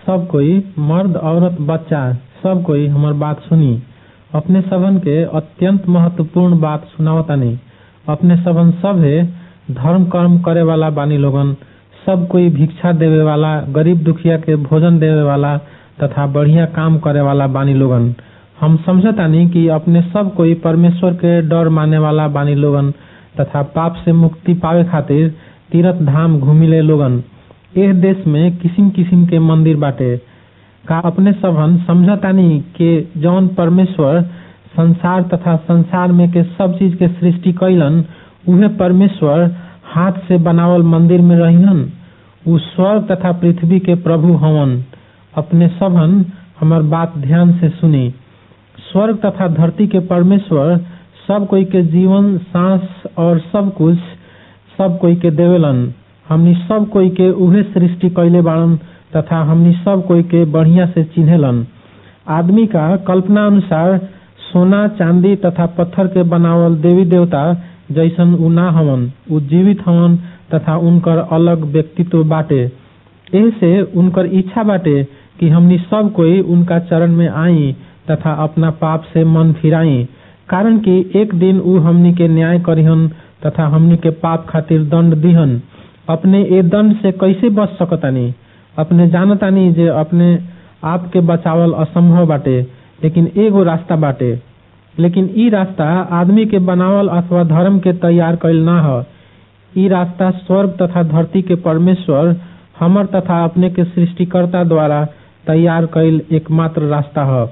सब कोई मर्द औरत बच्चा सब कोई हमर बात सुनी अपने सबन के अत्यंत महत्वपूर्ण बात सुनावतानी अपने सबन सभे धर्म कर्म करे वाला बानी लोगन सब कोई भिक्षा देवे वाला गरीब दुखिया के भोजन देवे वाला तथा बढ़िया काम करे वाला बानी लोगन हम समझतानी कि अपने सब कोई परमेश्वर के डर माने वाला बानी लोगन तथा पाप से मुक्ति पावे खातिर तीर्थ धाम घूमिले लोगन एह देश में किसिम किसिम के मंदिर बाटे का अपने सबन समझतानी के जौन परमेश्वर संसार तथा संसार में के सब चीज के सृष्टि कैलन उहे परमेश्वर हाथ से बनावल मंदिर में रहिहन उ स्वर्ग तथा पृथ्वी के प्रभु हवन अपने सबन हमर बात ध्यान से सुनी स्वर्ग तथा धरती के परमेश्वर सब कोई के जीवन सांस और सब कुछ सब कोई के देवेलन हमनी सब कोई के उहे सृष्टि कैले बाड़न तथा हमनी सब कोई के बढ़िया से चिन्हेलन आदमी का कल्पना अनुसार सोना चांदी तथा पत्थर के बनावल देवी देवता जैसन उ ना हवन उ जीवित हवन तथा उनकर अलग व्यक्तित्व बाटे एह से उनकर इच्छा बाटे कि हमनी सब कोई उनका चरण में आई तथा अपना पाप से मन फिराई कारण कि एक दिन उ हमनी के न्याय करिहन तथा हमनी के पाप खातिर दंड दिहन अपने ए दंड से कैसे बच सकतानी अपने जानतानी जे अपने आप के बचावल असंभव बाटे लेकिन एगो रास्ता बाटे लेकिन ई रास्ता आदमी के बनावल अथवा धर्म के तैयार कैल ना ह ई रास्ता स्वर्ग तथा धरती के परमेश्वर हमर तथा अपने के सृष्टिकर्ता द्वारा तैयार कैल एकमात्र रास्ता ह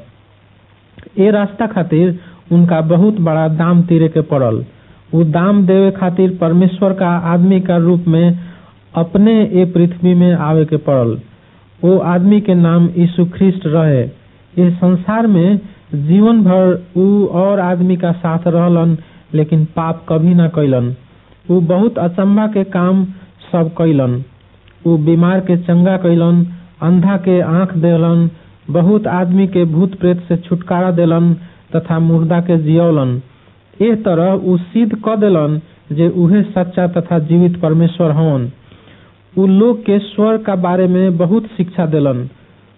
ए रास्ता खातिर उनका बहुत बड़ा दाम तीरे के पड़ल उ दाम देवे खातिर परमेश्वर का आदमी का रूप में अपने ए पृथ्वी में आवे के पड़ल वो आदमी के नाम यीशु ख्रिस्ट रहे इस संसार में जीवन भर उ और आदमी का साथ रहलन लेकिन पाप कभी ना कैलन उ बहुत अचंभा के काम सब कैलन उ बीमार के चंगा कैलन अंधा के आंख देलन बहुत आदमी के भूत प्रेत से छुटकारा देलन तथा मुर्दा के जियौलन एह तरह उ सिद्ध क देलन जे उहे सच्चा तथा जीवित परमेश्वर हवन उ लोग के स्वर्ग का बारे में बहुत शिक्षा देलन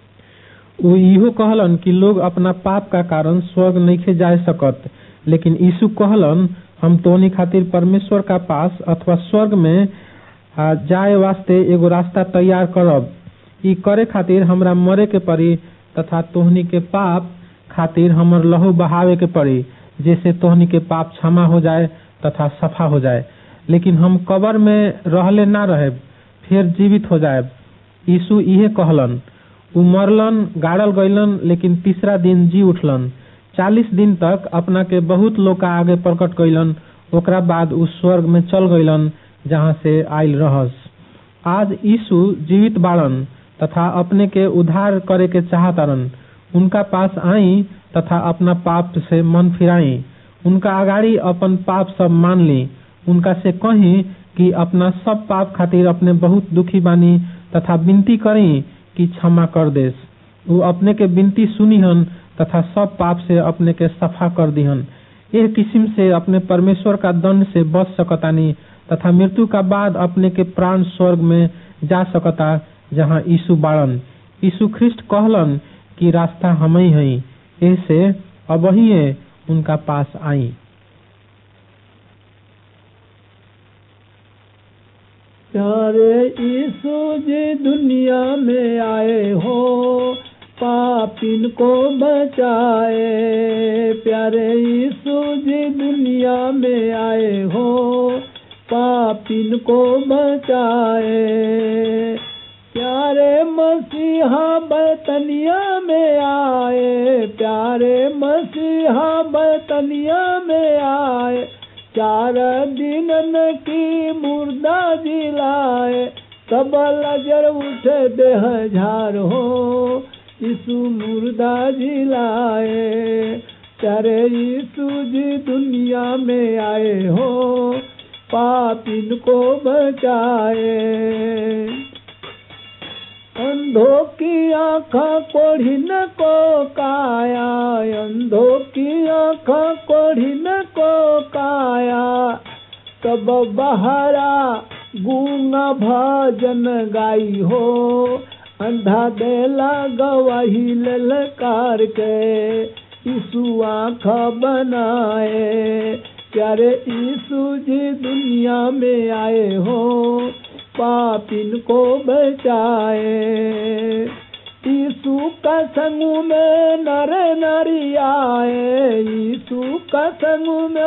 उ इहो कहलन कि लोग अपना पाप का कारण स्वर्ग नइखे जाए सकत लेकिन यीशु कहलन हम तोहनी खातिर परमेश्वर का पास अथवा स्वर्ग में आ, जाए वास्ते एगो रास्ता तैयार करब ई करे खातिर हमरा मरे के पड़ी तथा तोहनी के पाप खातिर हमर लहू बहावे के पड़ी जैसे तोहनी के पाप क्षमा हो जाए तथा सफा हो जाए लेकिन हम कबर में रहले ना रहे फिर जीवित हो जाए यीशु इहे कहलन उ मरलन गाड़ल गईलन लेकिन तीसरा दिन जी उठलन चालीस दिन तक अपना के बहुत लोग का आगे प्रकट कैलन ओकरा बाद उ स्वर्ग में चल गईलन जहाँ से आयल रहस आज यीशु जीवित बाड़न तथा अपने के उद्धार करे के चाहतारन उनका पास आई तथा अपना पाप से मन फिराई उनका अगाड़ी अपन पाप सब मान ली उनका से कही कि अपना सब पाप खातिर अपने बहुत दुखी बानी तथा विनती करी कि क्षमा कर देस वो अपने के विनती सुनीहन तथा सब पाप से अपने के सफा कर दिहन यह किस्म से अपने परमेश्वर का दंड से बच सकतानी तथा मृत्यु का बाद अपने के प्राण स्वर्ग में जा सकता जहाँ यीशु बाड़न यीशु ख्रिस्ट कहलन कि रास्ता हम ही हई ऐसे अब ही उनका पास आई प्यारे यीशु जी दुनिया में आए हो पापिन को बचाए प्यारे यीशु जी दुनिया में आए हो पापिन को बचाए प्यारे मसीहा बतनिया में आए प्यारे मसीहा बतनिया में आए चार दिन की मुर्दा जिलाए तब लजर उठे देह झार हो यीशु मुर्दा जिलाए चारे यीशु जी दुनिया में आए हो पापिन को बचाए अंधों की आँखा कोढ़ी न को काया अंधों की आँखा कोढ़ी न को काया तब बहरा गूंगा भजन गाई हो अंधा देला गवाही ललकार के यीशु आँख बनाए प्यारे यीशु जी दुनिया में आए हो पापिन को बचाए यीशु का संग में नर नारी आए यीशु का संग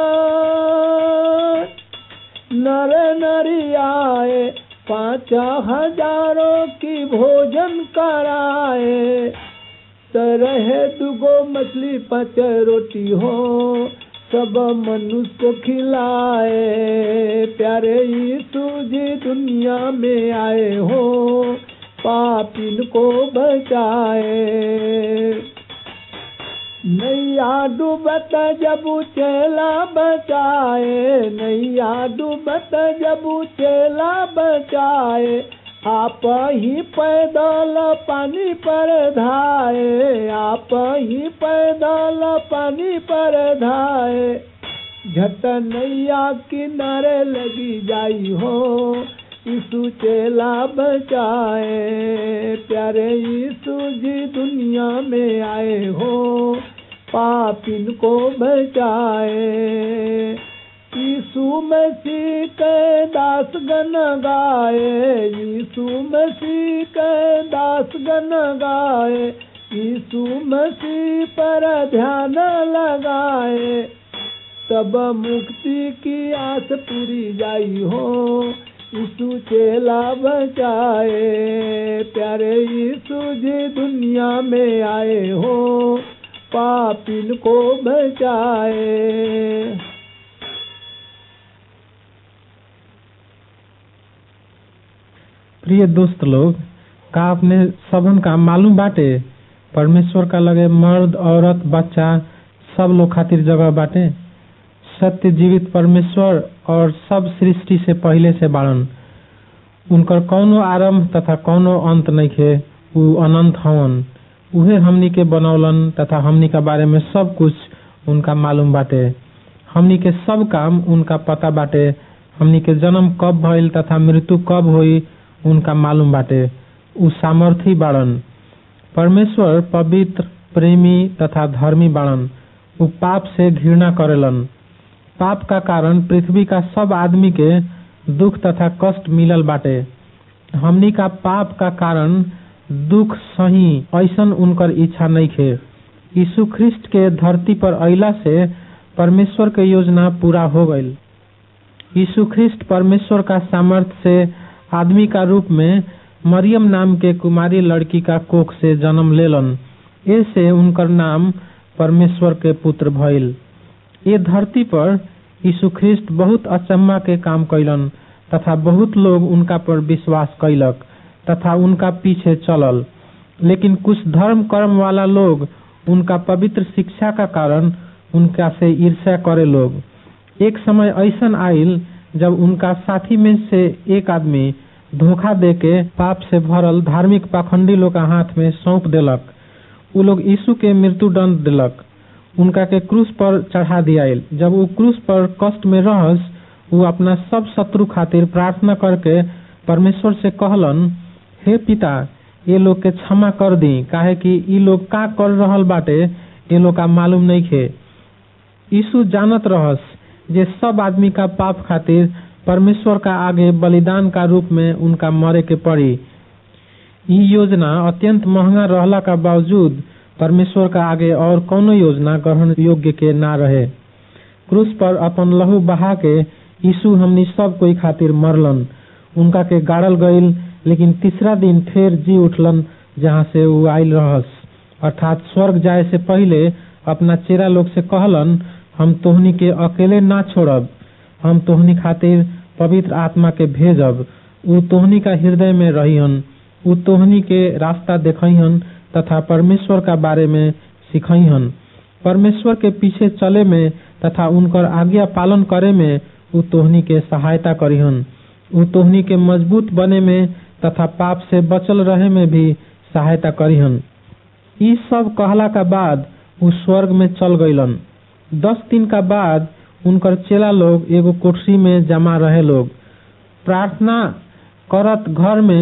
में नर नारी आए पाँच हजारों की भोजन कराए तरह दुगो मछली पाँच रोटी हो सब मनुष्य को खिलाए प्यारे यीशु जी दुनिया में आए हो पापिन को बचाए नैया डूबत जब चेला बचाए नैया डूबत जब चेला बचाए आप ही पैदल पानी पर धाए आप ही पैदल पानी पर धाए झट नैया किनारे लगी जाई हो यीशु चेला बचाए प्यारे यीशु जी दुनिया में आए हो पापिन को बचाए यीशु मसीह के दास गन गाए यीशु मसीह के दास गन गाए यीशु मसीह पर ध्यान लगाए तब मुक्ति की आस पूरी जाई हो यीशु चेला बचाए प्यारे यीशु जी दुनिया में आए हो पापिन को बचाए प्रिय दोस्त लोग का अपने सबन का मालूम बाटे परमेश्वर का लगे मर्द औरत बच्चा सब लोग खातिर जगह बाटे सत्य जीवित परमेश्वर और सब सृष्टि से पहले से बाड़न उनकर कौनो आरंभ तथा कौनो अंत नइखे उ अनंत हवन उहे हमनी के बनौलन तथा हमनी का बारे में सब कुछ उनका मालूम बाटे हमनी के सब काम उनका पता बाटे हमनी के जन्म कब भइल तथा मृत्यु कब होई उनका मालूम बाटे उ सामर्थी बाड़न परमेश्वर पवित्र प्रेमी तथा धर्मी बाड़न उ पाप से घृणा करेलन पाप का कारण पृथ्वी का सब आदमी के दुख तथा कष्ट मिलल बाटे हमनी का पाप का कारण दुख सही ऐसन उनकर इच्छा नहीं खे यीशु ख्रिस्ट के धरती पर अइला से परमेश्वर के योजना पूरा हो गईल यीशु ख्रिस्ट परमेश्वर का सामर्थ्य से आदमी का रूप में मरियम नाम के कुमारी लड़की का कोख से जन्म लेलन ऐसे उनकर नाम परमेश्वर के पुत्र भइल ये धरती पर यीशु ख्रिस्ट बहुत अचम्मा के काम कैलन तथा बहुत लोग उनका पर विश्वास कैलक तथा उनका पीछे चलल लेकिन कुछ धर्म कर्म वाला लोग उनका पवित्र शिक्षा का कारण उनका से ईर्ष्या करे लोग एक समय ऐसन आइल जब उनका साथी में से एक आदमी धोखा दे के पाप से भरल धार्मिक पाखंडी लोग का हाथ में सौंप देलक उ लोग यीशु के मृत्यु दंड दिलक उनका के क्रूस पर चढ़ा दियाइल जब वो क्रूस पर कष्ट में रहस वो अपना सब शत्रु खातिर प्रार्थना करके परमेश्वर से कहलन हे पिता ये लोग के क्षमा कर दी काहे कि ई लोग का कर रहल बाटे ये लोग का मालूम नहीं खे यीशु जानत रहस जे सब आदमी का पाप खातिर परमेश्वर का आगे बलिदान का रूप में उनका मरे के पड़ी ई योजना अत्यंत महंगा रहला का बावजूद परमेश्वर का आगे और कौनो योजना ग्रहण योग्य के ना रहे क्रूस पर अपन लहू बहा के यीशु हमनी सब कोई खातिर मरलन उनका के गाड़ल गईल लेकिन तीसरा दिन फिर जी उठलन जहाँ से वो आयल रहस अर्थात स्वर्ग जाए से पहले अपना चेरा लोग से कहलन हम तोहनी के अकेले ना छोड़ब हम तोहनी खातिर पवित्र आत्मा के भेजब उ तोहनी का हृदय में रहिहन उ तोहनी के रास्ता देखहन तथा परमेश्वर का बारे में सिखहन परमेश्वर के पीछे चले में तथा उनकर आज्ञा पालन करे में उ तोहनी के सहायता करिहन उ तोहनी के मजबूत बने में तथा पाप से बचल रहे में भी सहायता करिहन ई सब कहला का बाद उ स्वर्ग में चल गईलन दस दिन का बाद उनकर चेला लोग एगो कोठरी में जमा रहे लोग प्रार्थना करत घर में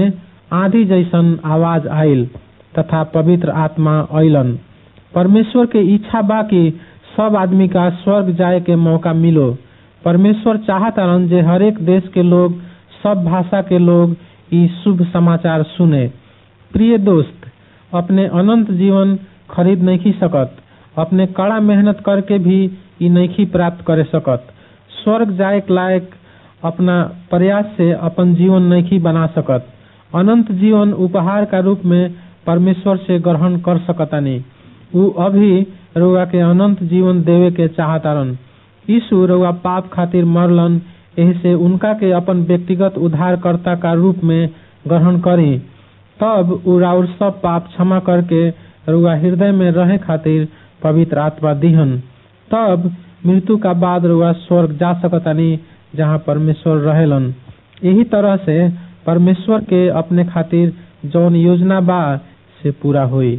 आंधी जैसन आवाज आइल तथा पवित्र आत्मा अइलन परमेश्वर के इच्छा बा कि सब आदमी का स्वर्ग जाए के मौका मिलो परमेश्वर चाहतारन जे हरेक देश के लोग सब भाषा के लोग ई शुभ समाचार सुने प्रिय दोस्त अपने अनंत जीवन खरीद नहीं सकत अपने कड़ा मेहनत करके भी ई नहीं प्राप्त करे सकत स्वर्ग जाए के लायक अपना प्रयास से अपन जीवन नहीं बना सकत अनंत जीवन उपहार का रूप में परमेश्वर से ग्रहण कर सकतानी उ अभी रउआ के अनंत जीवन देवे के चाहतारन यीशु रउआ पाप खातिर मरलन एही से उनका के अपन व्यक्तिगत उद्धारकर्ता का रूप में ग्रहण करी तब उ राउर सब पाप क्षमा करके रउआ हृदय में रहे खातिर पवित्र आत्मा दिहन तब मृत्यु का बाद रउआ स्वर्ग जा सकतानी जहाँ परमेश्वर रहेलन यही तरह से परमेश्वर के अपने खातिर जौन योजना बा से पूरा होई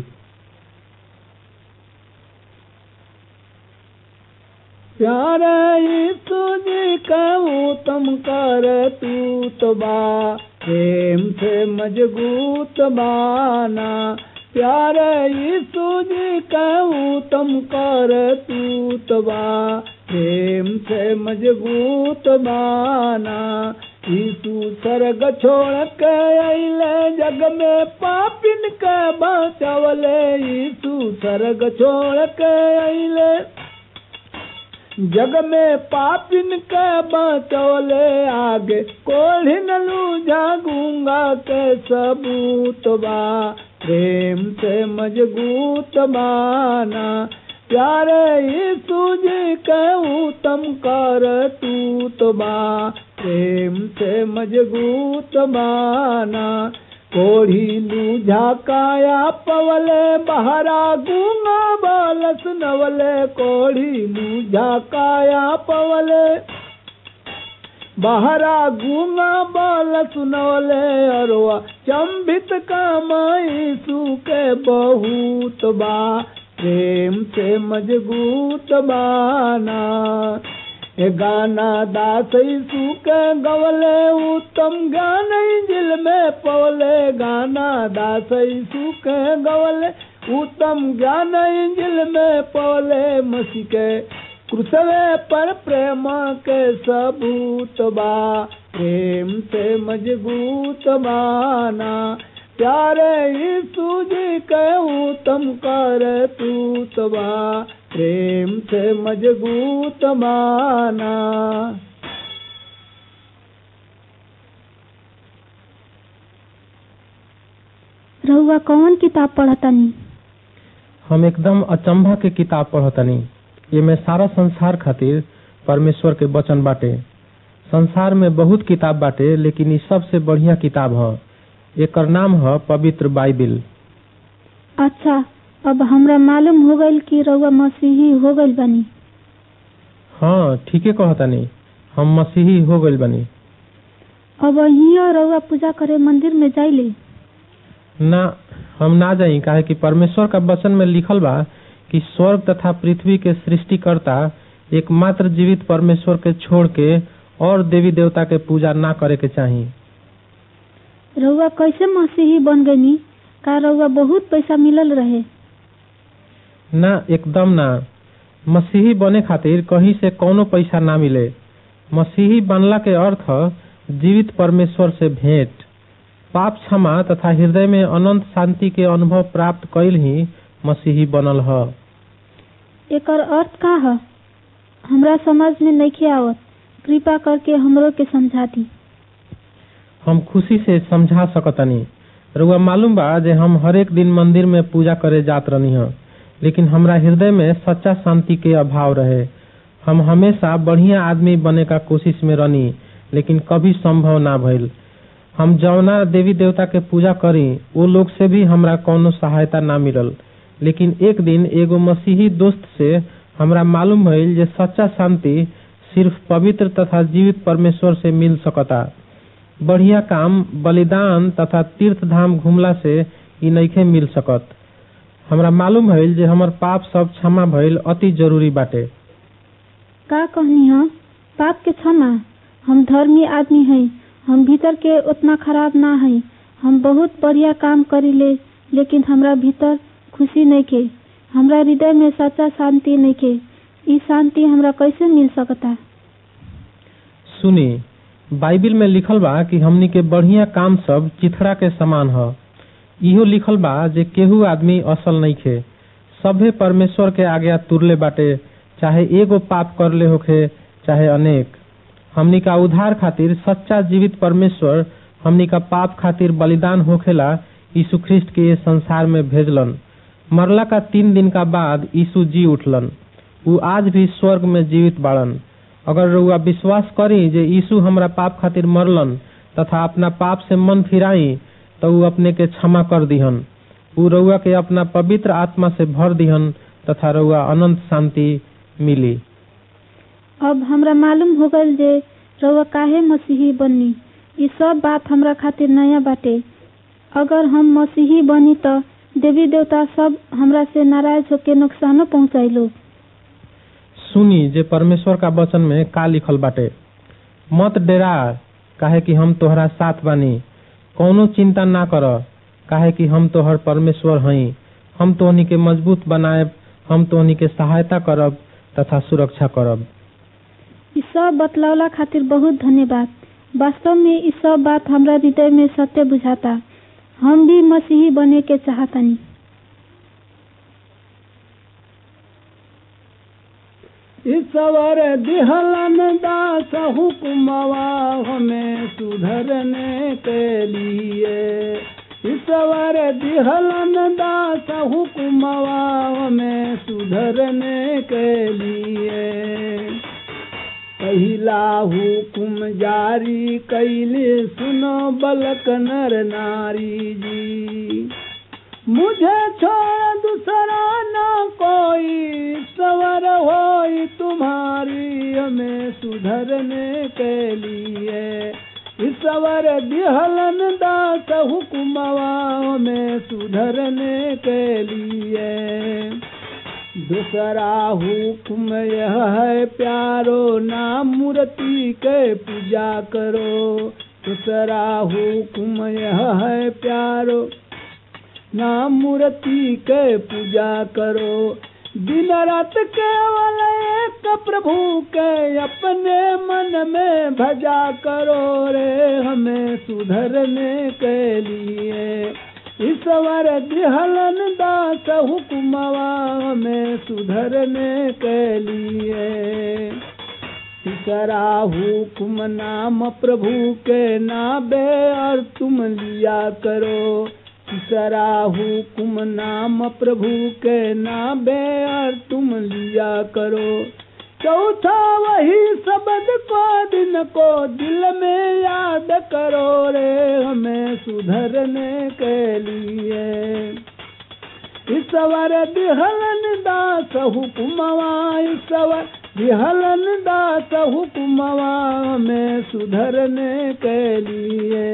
प्यारे यीशु जी कहूँ तुम कर तू तो बा प्रेम से मजबूत बाना प्यारे यीशु जी कहूँ तुम कर तू तो बा प्रेम से मजबूत बाना यीशु सर्ग छोड़ के अले जग में पापिन के बचवले यीशु सर्ग छोड़ के अले जग में पापिन के बचौले आगे कोढ़ी नलू जागूंगा के सबूत बा प्रेम से मजबूत बाना प्यारे यीशु जी कहूँ तम कर तू तो बा प्रेम से मजबूत बाना कोढ़ी लू झाकाया पवले बहरा गूंगा बालस नवले कोढ़ी लू झाकाया पवले बहरा गूंगा बाल सुनवले अरवा चंबित कामाई सुके बहुत बा प्रेम से मजबूत बाना ए गाना दासई सुके गवले उत्तम ज्ञान दिल में पवले गाना दासई सुके गवले उत्तम ज्ञान दिल में पवले मसी के क्रुसवे पर प्रेम के सबूत बा प्रेम से मजबूत बाना प्यारे यीशु जी कहूँ तुम कर तू तबा प्रेम से मजबूत माना रहुआ कौन किताब पढ़तनी हम एकदम अचंभा के किताब पढ़तनी एमे सारा संसार खातिर परमेश्वर के वचन बाटे संसार में बहुत किताब बाटे लेकिन ई सबसे बढ़िया किताब ह एकर नाम ह पवित्र बाइबिल अच्छा अब हमरा मालूम हो गइल कि रउआ मसीही हो गइल बानी हाँ ठीके कहतनी हम मसीही हो गइल बनी अब हिया रउआ पूजा करे मंदिर में जाइले ना हम ना जाई काहे कि परमेश्वर का वचन में लिखल बा कि स्वर्ग तथा पृथ्वी के सृष्टिकर्ता एकमात्र जीवित परमेश्वर के छोड़ के और देवी देवता के पूजा ना करे के चाही रउआ कैसे मसीही बन गनी का रउआ बहुत पैसा मिलल रहे ना एकदम ना मसीही बने खातिर कहीं से कौनो पैसा ना मिले मसीही बनला के अर्थ ह जीवित परमेश्वर से भेंट पाप क्षमा तथा हृदय में अनंत शांति के अनुभव प्राप्त कईल ही मसीही बनल ह एकर अर्थ का ह हमरा समझ में नइखे आवत कृपा करके हमरो के समझा दी हम खुशी से समझा सकतनी रउआ मालूम बा जे हम हरेक दिन मंदिर में पूजा करे जात रहनी ह लेकिन हमरा हृदय में सच्चा शांति के अभाव रहे हम हमेशा बढ़िया आदमी बने का कोशिश में रहनी लेकिन कभी संभव ना भइल हम जौना देवी देवता के पूजा करी वो लोग से भी हमरा कौनो सहायता ना मिलल लेकिन एक दिन एगो मसीही दोस्त से हमरा मालूम भइल जे सच्चा शांति सिर्फ पवित्र तथा जीवित परमेश्वर से मिल सकता बढ़िया काम बलिदान तथा तीर्थ धाम घुमला से ई नइखे मिल सकत हमरा मालूम भइल जे हमर पाप सब क्षमा भइल अति जरूरी बाटे का कहनी ह पाप के क्षमा हम धर्मी आदमी हई हम भीतर के उतना खराब ना हई हम बहुत बढ़िया काम करीले लेकिन हमरा भीतर खुशी नइखे हमरा हृदय में सच्चा शांति नइखे ई शांति हमरा कैसे मिल सकता सुनी बाइबिल में लिखल बा कि हमनी के बढ़िया काम सब चिथड़ा के समान ह इहो लिखल बा जे केहू आदमी असल नइखे सभे परमेश्वर के आज्ञा तुरले बाटे चाहे एगो पाप करले होखे चाहे अनेक हमनी का उद्धार खातिर सच्चा जीवित परमेश्वर हमनी का पाप खातिर बलिदान होखेला यीशु ख्रिस्ट के ये संसार में भेजलन मरला का तीन दिन का बाद यीशु जी उठलन ऊ आज भी स्वर्ग में जीवित बाड़न अगर रउआ विश्वास करी जे यीशु हमरा पाप खातिर मरलन तथा अपना पाप से मन फिराई तो ऊ अपने के क्षमा कर दिहन ऊ रउआ के अपना पवित्र आत्मा से भर दिहन तथा रउआ अनंत शांति मिली अब हमरा मालूम हो गइल जे रउआ काहे मसीही बनी ई सब बात हमरा खातिर नया बाटे अगर हम मसीही बनी त देवी देवता सब हमरा से नाराज होके नुकसानो पहुंचाइलो सुनी जे परमेश्वर का वचन में का लिखल बाटे मत डेरा काहे कि हम तोहरा साथ बानी कौनो चिंता ना कर काहे कि हम तोहर परमेश्वर हई हम तोहनी के मजबूत बनाएब हम तोहनी के सहायता करब तथा सुरक्षा करब ई सब बतलावला खातिर बहुत धन्यवाद वास्तव में ई सब बात हमरा हृदय में सत्य बुझाता हम भी मसीही बने के चाहतानी ईश्वर दिहलन दास हुक्मवा हमें सुधरने के लिए ईश्वर दिहलन दास हुक्मवा हमें सुधरने के लिए पहिला हुकुम जारी कैले सुनो बलक नर नारी जी मुझे छोड़ दूसरा न कोई सवर हो तुम्हारी हमें सुधरने के लिए ईश्वर दिहलन दास हुक्मवा में सुधरने के लिए दूसरा हुक्म यह है प्यारो नाम मूर्ति के पूजा करो दूसरा हुक्म यह है प्यारो नाम मूर्ति के पूजा करो दिन रात केवल एक प्रभु के अपने मन में भजा करो रे हमें सुधरने के लिए ईश्वर दिहलन दास हुक्मवा में सुधरने के लिए तीसरा हुक्म नाम प्रभु के नाबे और तुम लिया करो तीसरा हुक्म नाम प्रभु के नाबे और तुम लिया करो चौथा वही शब्द को दिन को दिल में याद करो रे हमें सुधरने के लिए ईश्वर दिहलन दास हुक्मवा ईश्वर दिहलन दास हुक्मवा में सुधरने के लिए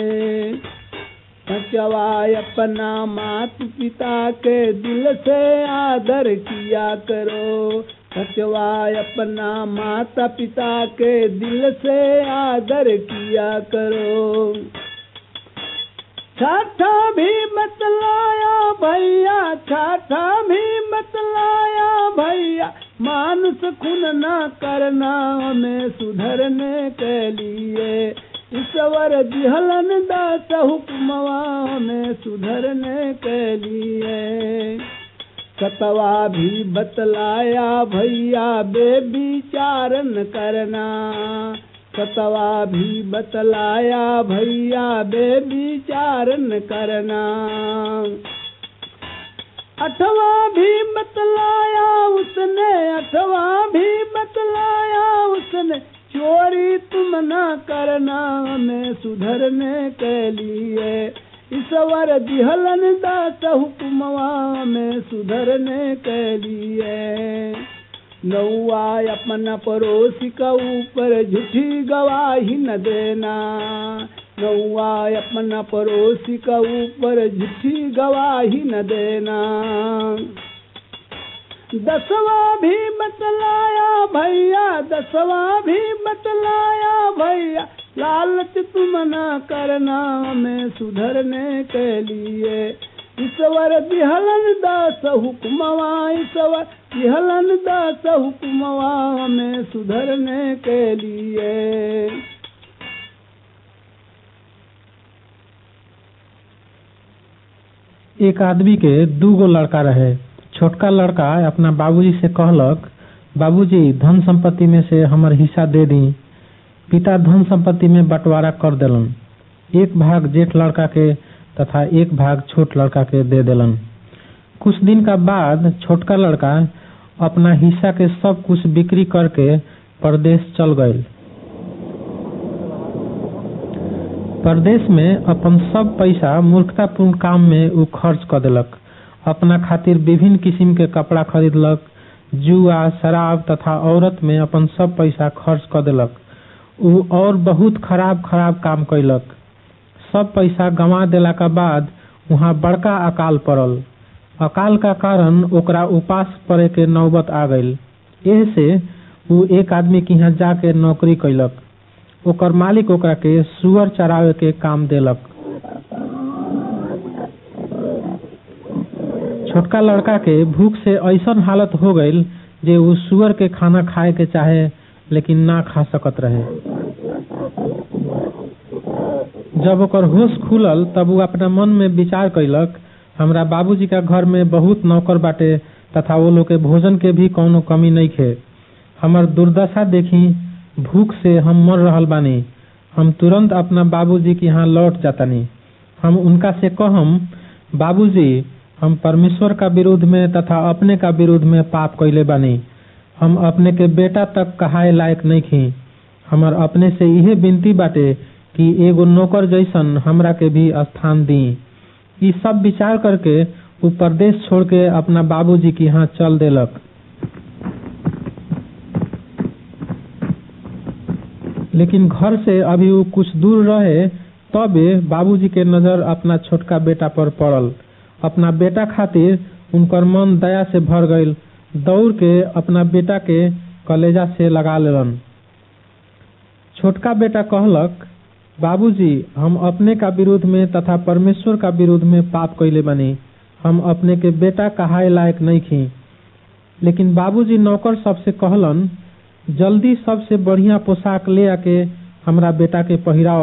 बचवा अपना मात पिता के दिल से आदर किया करो बचवा अपना माता पिता के दिल से आदर किया करो छाठा भी बतलाया भैया छाठा भी बतलाया भैया मानुष खुन न करना हमें सुधरने के लिए ईश्वर दिहलन दास हुक्मवा में सुधरने के लिए सतवा भी बतलाया भैया बेविचारन करना सतवा भी बतलाया भैया बेविचारन करना अठवा भी बतलाया उसने अठवा भी बतलाया उसने चोरी तुम न करना हमें सुधरने के लिए ईश्वर दिहलन दास हुक्मवा में सुधरने के लिए नौआ अपना पड़ोसी का ऊपर झूठी गवाही न देना नौआ अपना पड़ोसी का ऊपर झूठी गवाही न देना दसवा भी बतलाया भैया दसवा भी बतलाया भैया लालच तुम न करना हमें सुधरने के लिए ईश्वर दिहलन दास हुक्मवा ईश्वर दिहलन दास हुक्मवा हमें सुधरने के लिए एक आदमी के दू गो लड़का रहे छोटका लड़का अपना बाबूजी से कहलक बाबूजी धन संपत्ति में से हमर हिस्सा दे दी पिता धन संपत्ति में बंटवारा कर देलन एक भाग जेठ लड़का के तथा एक भाग छोट लड़का के दे देलन कुछ दिन का बाद छोटका लड़का अपना हिस्सा के सब कुछ बिक्री करके परदेश चल गए परदेश में अपन सब पैसा मूर्खतापूर्ण काम में उ खर्च कर देलक अपना खातिर विभिन्न किस्म के कपड़ा खरीदलक जुआ शराब तथा औरत में अपन सब पैसा खर्च कर देलक उ और बहुत खराब खराब काम कैलक सब पैसा गंवा देला के बाद वहाँ बड़का अकाल पड़ल अकाल का कारण ओकरा उपास पड़े के नौबत आ गईल एह से उ एक आदमी के यहाँ जाके नौकरी कैलक ओकर मालिक ओकरा के सुअर चरावे के काम देलक छोटका लड़का के भूख से ऐसन हालत हो गईल जे उ सुअर के खाना खाए के चाहे लेकिन ना खा सकत रहे जब ओकर होश खुलल तब उ अपना मन में विचार कैलक हमरा बाबूजी का घर में बहुत नौकर बाटे तथा वो लोग के भोजन के भी कौनो कमी नहीं खे हमर दुर्दशा देखी भूख से हम मर रहल बानी हम तुरंत अपना बाबूजी के यहाँ लौट जातानी हम उनका से कहम बाबूजी हम परमेश्वर का विरोध में तथा अपने का विरोध में पाप कैले बानी हम अपने के बेटा तक कहाए लायक नहीं खी हमर अपने से इहे विनती बाटे कि एगो नौकर जैसन हमरा के भी स्थान दी ई सब विचार करके उ परदेश छोड़ के अपना बाबूजी के यहाँ चल देलक लेकिन घर से अभी वो कुछ दूर रहे तबे बाबूजी के नजर अपना छोटका बेटा पर पड़ल अपना बेटा खातिर उनकर मन दया से भर गईल दौड़ के अपना बेटा के कलेजा से लगा लेलन छोटका बेटा कहलक बाबूजी हम अपने का विरोध में तथा परमेश्वर का विरोध में पाप कैले बनी हम अपने के बेटा कहाए लायक नहीं खी लेकिन बाबूजी नौकर सबसे कहलन जल्दी सबसे बढ़िया पोशाक ले आके हमरा बेटा के पहिराव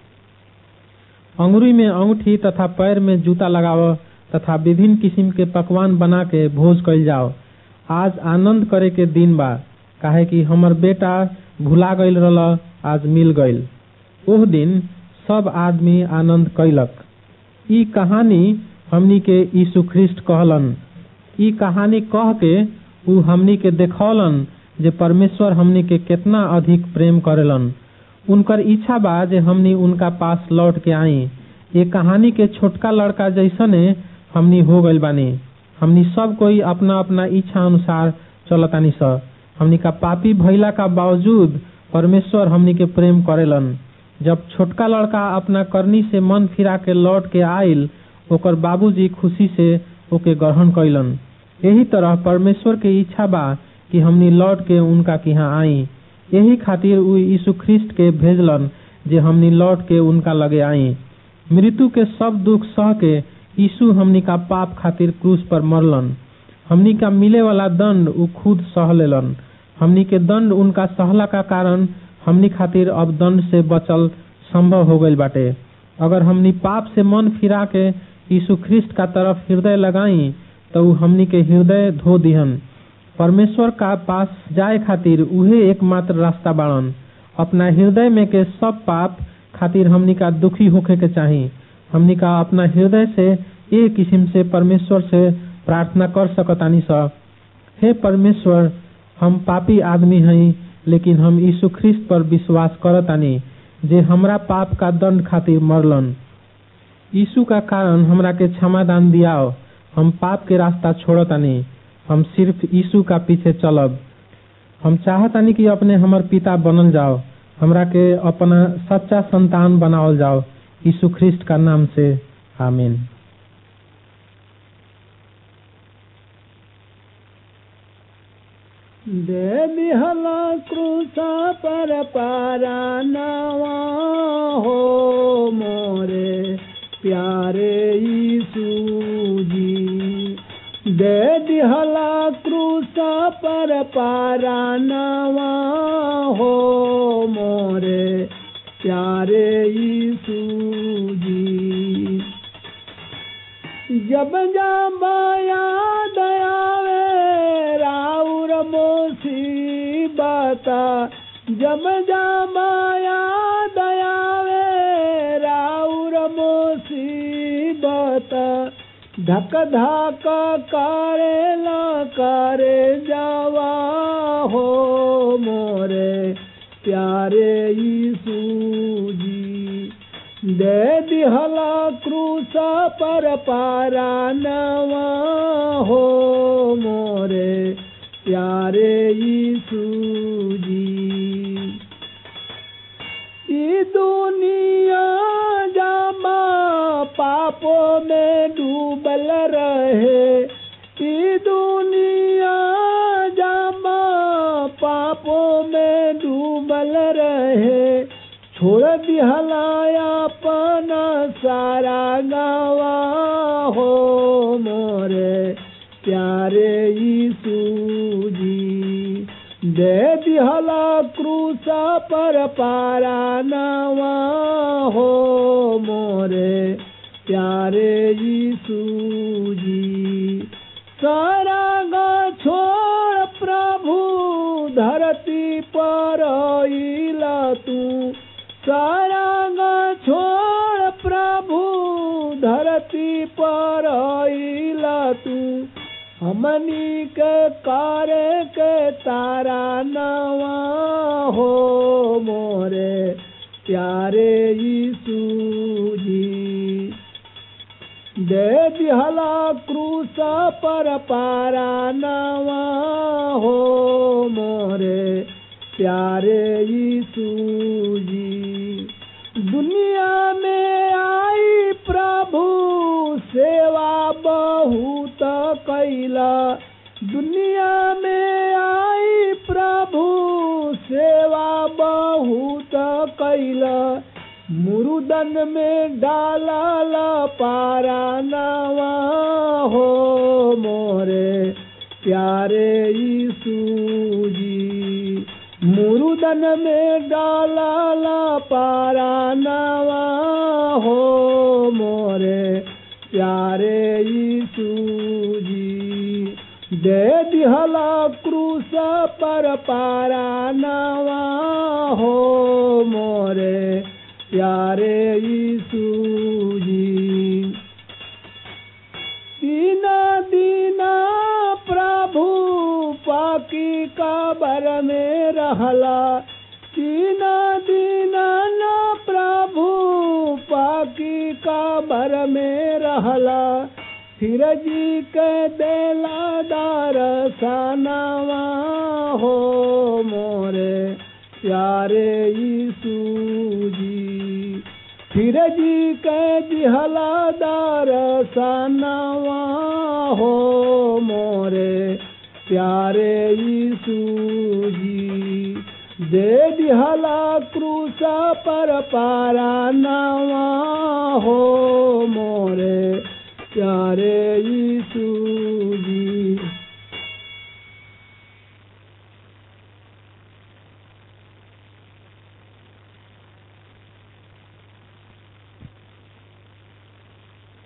अंगुरी में अंगूठी तथा पैर में जूता लगाव तथा विभिन्न किस्म के पकवान बना के भोज कैल जाओ आज आनंद करे के दिन बा काहे कि हमर बेटा भुला गईल रहल आज मिल गईल ओह दिन सब आदमी आनंद कैलक ई कहानी हमनी के यीशु ख्रिस्ट कहलन ई कहानी कह के उ हमनी के देखौलन जे परमेश्वर हमनी के कितना अधिक प्रेम करेलन उनकर इच्छा बा जे हमनी उनका पास लौट के आई ये कहानी के छोटका लड़का जैसने हमनी हो गइल बानी हमनी सब कोई अपना अपना इच्छा अनुसार चलतानी स हमनी का पापी भइला का बावजूद परमेश्वर हमनी के प्रेम करेलन जब छोटका लड़का अपना करनी से मन फिरा के लौट के आइल ओकर बाबूजी खुशी से ओके ग्रहण कैलन यही तरह परमेश्वर के इच्छा बा कि हमनी लौट के उनका के यहाँ आई यही खातिर उ यीशु ख्रिस्ट के भेजलन जे हमनी लौट के उनका लगे आई मृत्यु के सब दुख सह के यीशु हमनी का पाप खातिर क्रूस पर मरलन हमनी का मिले वाला दंड उ खुद सह लेलन हमनी के दंड उनका सहला का कारण हमनी खातिर अब दंड से बचल संभव हो गईल बाटे अगर हमनी पाप से मन फिरा के यीशु ख्रिस्ट का तरफ हृदय लगाई तो उ हमनी के हृदय धो दिहन परमेश्वर का पास जाए खातिर उहे एकमात्र रास्ता बाड़न अपना हृदय में के सब पाप खातिर हमनी का दुखी होखे के चाही हमनी का अपना हृदय से एक किस्म से परमेश्वर से प्रार्थना कर सकतानी स हे परमेश्वर हम पापी आदमी हई लेकिन हम यीशु ख्रिस्त पर विश्वास करतानी जे हमरा पाप का दंड खातिर मरलन यीशु का कारण हमरा के क्षमादान दियाओ हम पाप के रास्ता छोड़तानी हम सिर्फ यीशु का पीछे चलब हम चाहतानी कि अपने हमर पिता बनल जाओ हमरा के अपना सच्चा संतान बनावल जाओ यीशु ख्रिस्ट का नाम से आमीन दे दिहला क्रूसा पर पारा नवा हो मोरे प्यारे यीशु जी दे दिहला क्रूसा पर पारा नवा हो मोरे प्यारे यीशु जी जब जामाया दयावे राउर मुसीबता जब जामाया दयावे राउर मुसीबता धक धक करे न करे जावा हो मोरे प्यारे यीशु जी दे दिहला क्रूस पर पारा नवा हो मोरे प्यारे यीशु जी ई दुनिया जामा पापों में डूबल रहे ई दुनिया जामा पापों में डूबल रहे छोड़ दिहलाया पना सारा गावा हो मोरे प्यारे यीशु जी दे दिहला क्रूसा पर पारा नवा हो मोरे प्यारे यीशु जी सारा गा छोड़ प्रभु धरती पर इला तू सारा गा छोड़ प्रभु धरती पर इला तू हमनी के कार्य के तारा नवा हो मोरे प्यारे यीशु जी दे दिहला क्रूस पर पारा नवा हो मोरे प्यारे यीशु जी दुनिया में आई प्रभु सेवा बहुत कैला दुनिया में आई प्रभु सेवा बहुत कैला मुरुदन में डाला पारा नवा हो मोरे प्यारे यीशु जी मुरुदन में डाला पारा नवा हो मोरे प्यारे यीशु जी दे दिहला क्रूस पर पारा नवा हो मोरे प्यारे यीशु जी दीना दीना प्रभु पाकी काबर में रहला दीना दीना न प्रभु पाकी काबर में रहला फिर जी के देला दार सनावा हो मोरे प्यारे यीशु जी फिर जी के दिहला दार सनावा हो मोरे प्यारे यीशु जी दे दिहला क्रूस पर पारा नवा हो मोरे प्यारे यीशु जी